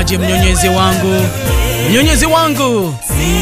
Mnyonyezaji, mnyonyezi wangu, mnyonyezi wangu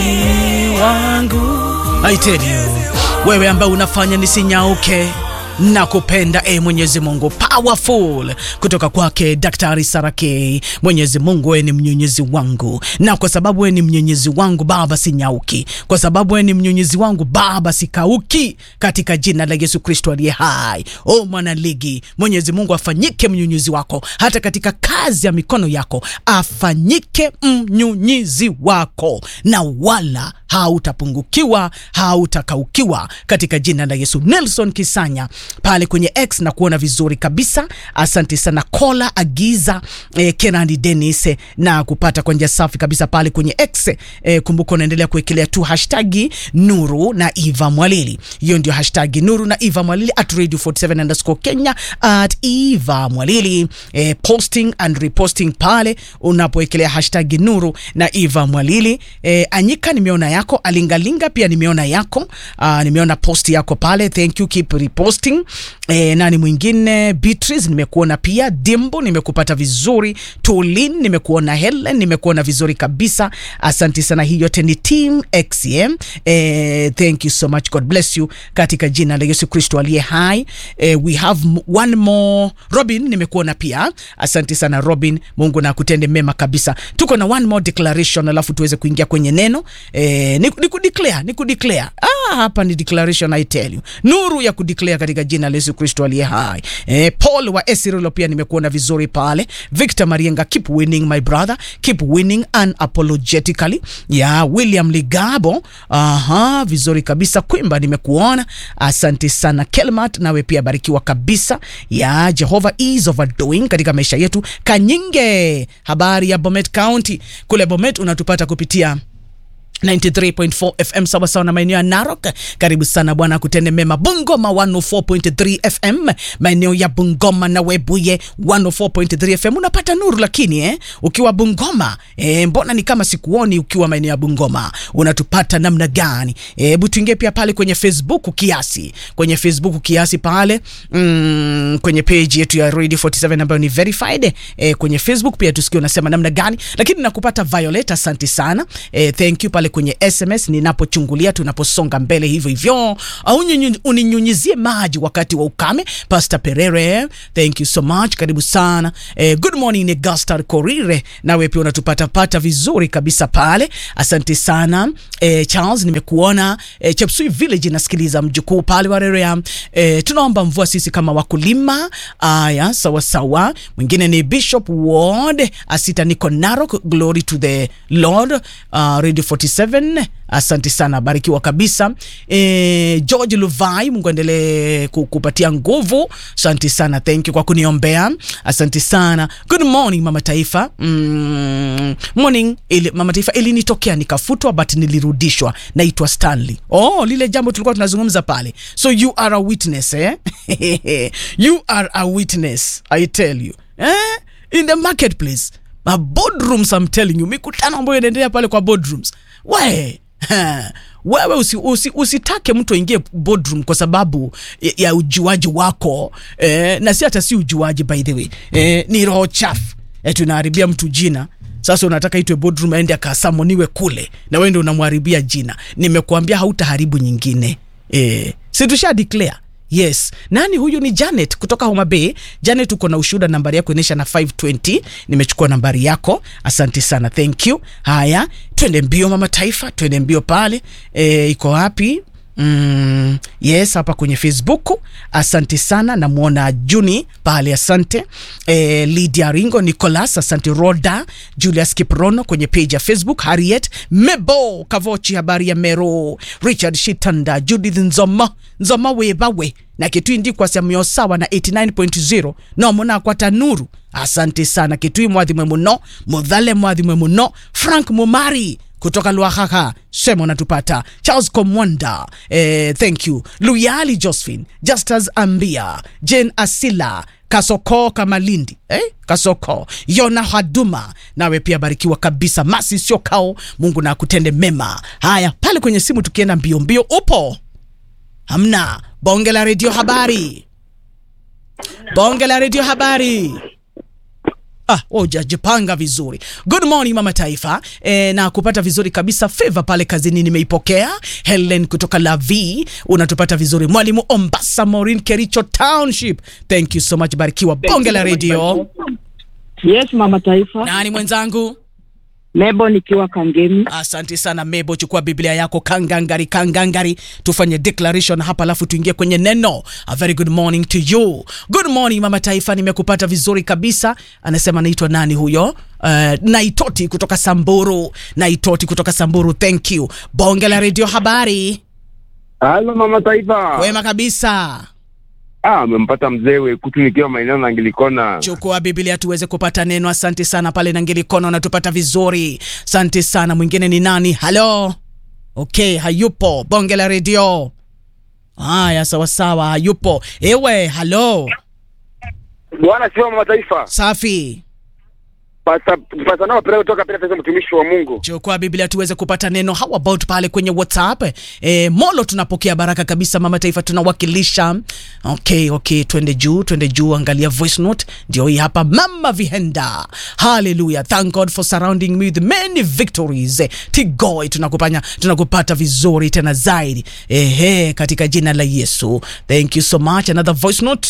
ni wangu. I tell you, wewe ambaye unafanya nisinyauke na kupenda e Mwenyezi Mungu, powerful kutoka kwake Daktari Sarake. Mwenyezi Mungu, wewe ni mnyonyezi wangu, na kwa sababu wewe ni mnyonyezi wangu Baba, sinyauki. Kwa sababu wewe ni mnyonyezi wangu Baba, sikauki, katika jina la Yesu Kristo aliye hai. O mwana ligi, Mwenyezi Mungu afanyike mnyonyezi wako, hata katika kazi ya mikono yako afanyike mnyunyizi wako, na wala hautapungukiwa, hautakaukiwa katika jina la Yesu. Nelson Kisanya pale kwenye X na kuona vizuri kabisa, asante sana. Kola Agiza eh, Kenani Dennis eh, na kupata kwa njia safi kabisa pale kwenye X eh, kumbuka unaendelea kuwekelea tu hashtagi Nuru na Eva Mwalili. Hiyo ndio hashtagi Nuru na Eva Mwalili at radio 47 underscore Kenya at Eva Mwalili eh, posting and reposting pale unapowekelea hashtagi Nuru na Eva Mwalili. Eh, Anyika nimeona yako, Alingalinga pia nimeona yako. Uh, nimeona post yako pale, thank you, keep reposting. Eh, nani mwingine? Beatrice nimekuona pia, Dimbo nimekupata vizuri, Tulin nimekuona, Helen nimekuona vizuri kabisa, asante sana. Hii yote ni team XM. Eh, thank you so much, God bless you katika jina la Yesu Kristo aliye hai. Eh, we have m- one more. Robin nimekuona pia, asante sana Robin, Mungu na kutende mema kabisa. Tuko na one more declaration, alafu tuweze kuingia kwenye neno eh, ni, ni kudeclare, ni kudeclare. Ah, hapa ni declaration, I tell you, nuru ya kudeclare katika jina la Yesu Kristo aliye hai. Eh, Paul wa Esirilo pia nimekuona vizuri pale. Victor Marienga, keep winning my brother, keep winning unapologetically. Ya William Ligabo, aha, vizuri kabisa. Kwimba nimekuona, asante sana. Kelmat, nawe pia barikiwa kabisa. Ya Jehovah is overdoing katika maisha yetu. Kanyinge, habari ya Bomet County kule Bomet unatupata kupitia 93.4 FM sawa sawa na maeneo ya Narok. Karibu sana bwana, akutende mema. Bungoma 104.3 FM, maeneo ya Bungoma na Webuye 104.3 FM unapata nuru, lakini eh, ukiwa Bungoma eh, mbona ni kama sikuoni ukiwa maeneo ya Bungoma, unatupata namna gani? Hebu eh, tuingie pia pale kwenye Facebook kiasi, kwenye Facebook kiasi pale mm, kwenye page yetu ya Radio 47 ambayo ni verified eh, kwenye Facebook pia tusikie unasema namna gani, lakini nakupata Violet, asante sana eh, thank you pale kwenye SMS ninapochungulia, tunaposonga mbele hivyo hivyo, au nyunyu- uninyunyizie maji wakati wa ukame. Pastor Perere, thank you so much, karibu sana eh, good morning Gastar Korire, nawe pia unatupata pata vizuri kabisa pale, asante sana eh, Charles, nimekuona eh, Chepsui Village nasikiliza mjukuu pale Warerea eh, tunaomba mvua sisi kama wakulima. Aya, sawa sawa. Mwingine ni Bishop Ward Asita, niko Narok, glory to the Lord. Uh, Radio 47 asante sana, barikiwa kabisa. E, George Luvai, Mungu aendelee kukupatia nguvu. Asante sana, thank you kwa kuniombea, asante sana. Good morning mama taifa. Mm, morning ili, mama taifa ilinitokea nikafutwa, but nilirudishwa. Naitwa Stanley. Oh, lile jambo tulikuwa tunazungumza pale, so you are a witness eh? you are a witness I tell you eh? in the marketplace ma boardrooms I'm telling you, mikutano ambayo inaendelea pale kwa boardrooms we ha, wewe usi, usi, usitake mtu aingie boardroom kwa sababu ya, ya ujuaji wako eh, na si hata si ujuaji by the way eh, ni roho chafu eh, tunaharibia mtu jina sasa unataka itwe boardroom aende akasamoniwe kule na wewe ndio unamharibia jina nimekuambia hautaharibu nyingine eh, si tusha declare yes nani huyu ni janet kutoka homa bay janet uko na ushuhuda nambari yako inaisha na 520 nimechukua nambari yako asante sana thank you haya twende mbio mama taifa twende mbio pale e, iko wapi Mm, yes hapa kwenye facebook asante sana namwona juni pale asante e, lydia ringo nicolas asante roda julius kiprono kwenye page ya facebook harriet mebo kavochi habari ya mero richard shitanda judith nzoma nzoma webawe na kitui ndikwa samio sawa na 89.0 nomona kwa tanuru asante sana kitui mwathimwe muno muthale mwathimwe muno frank mumari kutoka Lwahaha sema unatupata Charles Komwanda eh, thank you Luyali Josephine Justus Ambia Jane Asila Kasoko Kamalindi eh? Kasoko Yona Haduma, nawe pia barikiwa kabisa. Masi sio kao, Mungu na akutende mema. Haya, pale kwenye simu tukienda mbio mbio, upo hamna? Bonge la redio habari, bonge la redio habari. Ah, hujajipanga vizuri. Good morning mama taifa. E, na kupata vizuri kabisa. Favor pale kazini nimeipokea. Helen kutoka Lavi unatupata vizuri. Mwalimu Ombasa Maureen Kericho Township. Thank you so much. Barikiwa bonge la radio. Yes, mama taifa. Nani mwenzangu? Mebo nikiwa Kangemi. Asante sana Mebo, chukua Biblia yako kangangari kangangari, tufanye declaration hapa, alafu tuingie kwenye neno. A very good morning to you. Good morning mama taifa, nimekupata vizuri kabisa. Anasema naitwa nani huyo? Uh, Naitoti kutoka Samburu. Naitoti kutoka Samburu, thank you. Bonge la radio, habari Halo mama taifa. wema kabisa. Ah, amempata mzee Wekutu nikiwa maeneo na Angilikona. Chukua Biblia tuweze kupata neno. Asante sana pale na Ngelikono, unatupata vizuri. Asante sana. Mwingine ni nani? Halo. Okay, hayupo. Bonge la redio. Haya, sawa sawa, hayupo. Ewe, halo. Bwana sio mama taifa. Safi. Pasa pasa nao pale kutoka pale pesa mtumishi wa Mungu. Chukua Biblia tuweze kupata neno. How about pale kwenye WhatsApp? E, Molo tunapokea baraka kabisa mama taifa tunawakilisha. Okay, okay, twende juu, twende juu, angalia voice note. Ndio hii hapa Mama Vihenda. Hallelujah. Thank God for surrounding me with many victories. Tigoi tunakupanya tunakupata vizuri tena zaidi. Ehe, katika jina la Yesu. Thank you so much. Another voice note.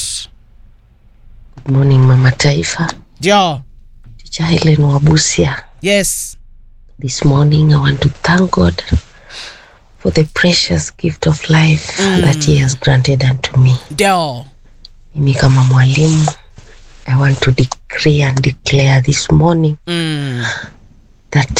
Good morning mama taifa, Ndio. Teacher Helen Wabusia. Yes. This morning I want to thank God for the precious gift of life that he has granted unto me. Ndio. Mimi kama mwalimu I want to decree and declare this morning Mm. that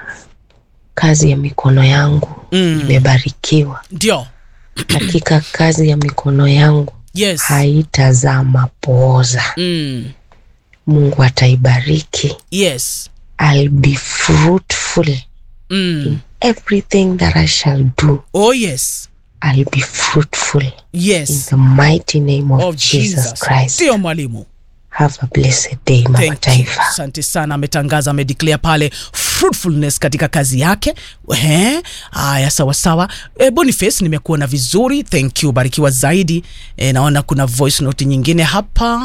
kazi ya mikono yangu Mm. imebarikiwa. Ndio. Hakika kazi ya mikono yangu Yes. haitazaa mapooza. Mm. Mungu ataibariki. Yes. I'll be fruitful Mm. everything that I shall do, Oh yes. I'll be fruitful in Yes. the mighty name of, Of Jesus, Jesus. Christ. Ndio mwalimu. Have a blessed day, Mama Thank you. Taifa. Asante sana, ametangaza amedeclare pale fruitfulness katika kazi yake. Ehe, haya sawa sawa. E, Boniface nimekuona vizuri. Thank you, barikiwa zaidi. E, naona kuna voice note nyingine hapa.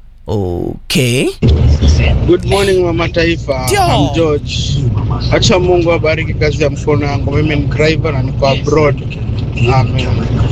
Okay. Good morning mama taifa. Ndio. I'm George. Acha Mungu abariki kazi ya mkono yangu. Mimi ni driver na niko abroad. Amen.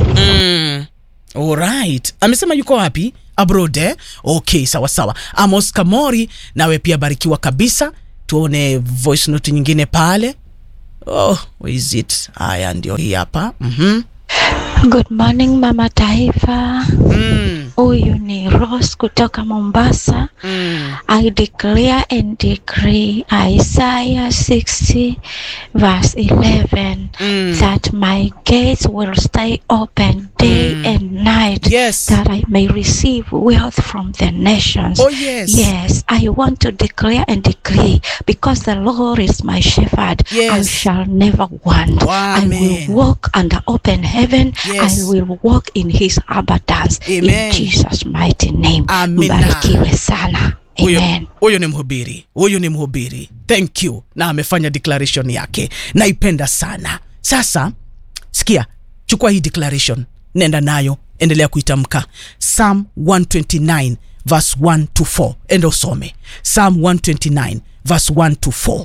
Mm. Alright. Amesema yuko wapi? Abroad eh? Okay, sawa sawa. Amos Kamori nawe pia barikiwa kabisa. Tuone voice note nyingine pale. Oh, where is it? Haya ndio hii hapa. Mhm. Good morning mama taifa, Mm. huyu ni Rose kutoka Mombasa. Mm. I declare and decree Isaiah 60 verse 11 Mm. that my gates will stay open day Mm. and night Yes. that I may receive wealth from the nations. Oh yes. Yes, I want to declare and decree because the Lord is my shepherd. I Yes. shall never want. I Amen. will walk under open heaven. Yes. I will walk in his abundance. Amen. In Jesus' mighty name. Amina. Mbarikiwe sana. Huyo, Amen. huyo ni mhubiri, huyu ni mhubiri. Thank you, na amefanya declaration yake, naipenda sana. Sasa sikia, chukua hii declaration, nenda nayo, endelea kuitamka. Psalm 129 verse 1 to 4, enda usome Psalm 129 verse 1 to 4.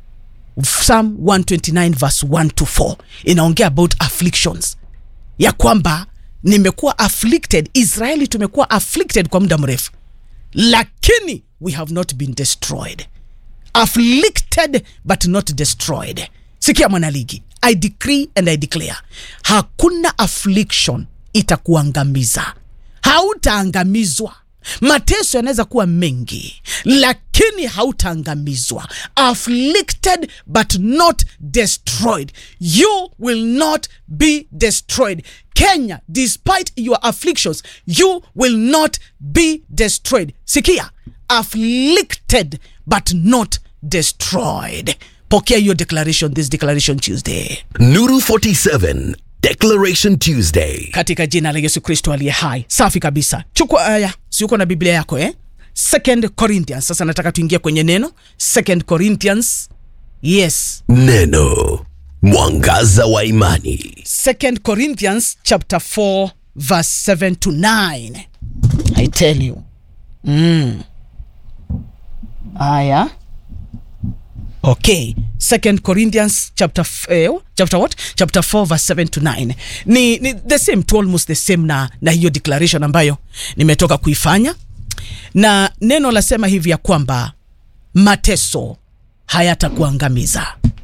Psalm 129 verse 1 to 4 inaongea about afflictions ya kwamba nimekuwa afflicted, Israeli tumekuwa afflicted kwa muda mrefu lakini we have not been destroyed afflicted but not destroyed sikia mwanaligi i decree and i declare hakuna affliction itakuangamiza hautaangamizwa mateso yanaweza kuwa mengi lakini hautaangamizwa afflicted but not destroyed you will not be destroyed kenya despite your afflictions you will not be destroyed sikia afflicted but not destroyed pokea hiyo declaration this declaration tuesday Nuru 47 Declaration Tuesday. katika jina la yesu kristo aliye hai safi kabisa chukua aya si uko na biblia yako eh? second corinthians sasa nataka tuingie kwenye neno second corinthians yes Neno. Mwangaza wa imani. second corinthians chapter 4 verse 7 to 9 i tell you mm. haya okay second corinthians chapter f- eh, chapter what chapter 4 verse 7 to 9 ni, ni the same to almost the same na, na hiyo declaration ambayo nimetoka kuifanya na neno lasema hivi ya kwamba mateso hayatakuangamiza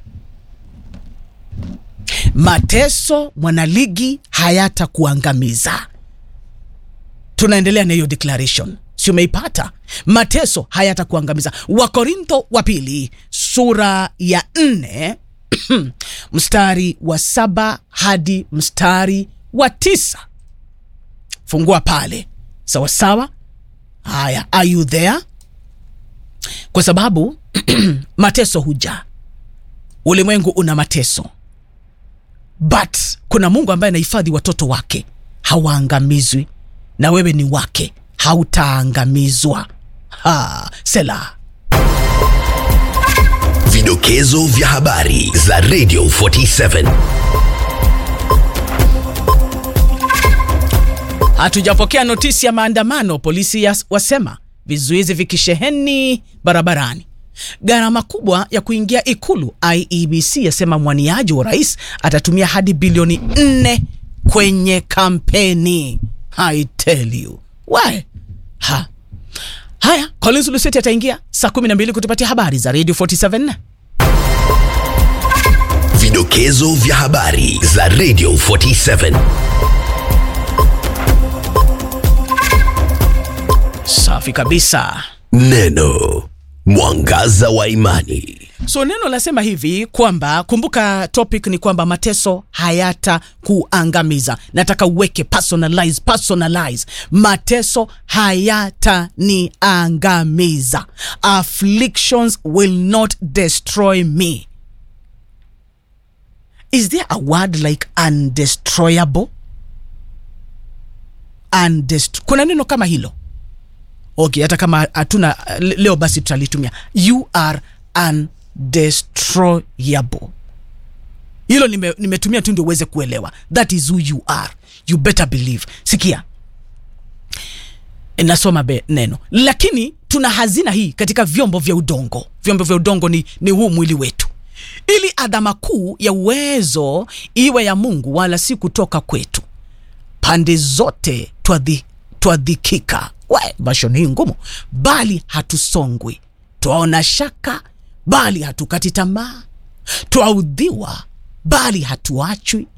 mateso mwanaligi hayatakuangamiza tunaendelea na hiyo declaration si umeipata mateso hayatakuangamiza wakorintho wa pili sura ya nne mstari wa saba hadi mstari wa tisa fungua pale sawasawa haya are you there kwa sababu mateso huja ulimwengu una mateso but kuna mungu ambaye anahifadhi watoto wake hawaangamizwi na wewe ni wake hautaangamizwa ha, sela Vidokezo vya habari za Radio 47. hatujapokea notisi ya maandamano polisi yas- wasema vizuizi vikisheheni barabarani gharama kubwa ya kuingia ikulu iebc yasema mwaniaji wa rais atatumia hadi bilioni 4 kwenye kampeni i tell you Why? ha haya collins luseti ataingia saa 12 kutupatia habari za radio 47 Vidokezo vya habari za Radio 47. safi kabisa Neno mwangaza wa imani. so neno lasema hivi kwamba kumbuka topic ni kwamba mateso hayata kuangamiza nataka uweke personalize, personalize. mateso hayataniangamiza afflictions will not destroy me is there a word like undestroyable Undest kuna neno kama hilo okay hata kama hatuna le- leo basi tutalitumia you are undestroyable hilo nime- nimetumia tu ndio uweze kuelewa that is who you are you better believe sikia nasoma be, neno lakini tuna hazina hii katika vyombo vya udongo vyombo vya udongo ni, ni huu mwili wetu ili adhama kuu ya uwezo iwe ya mungu wala si kutoka kwetu pande zote twadhi- twadhikika we vashon hii ngumu bali hatusongwi twaona shaka bali hatukati tamaa twaudhiwa bali hatuachwi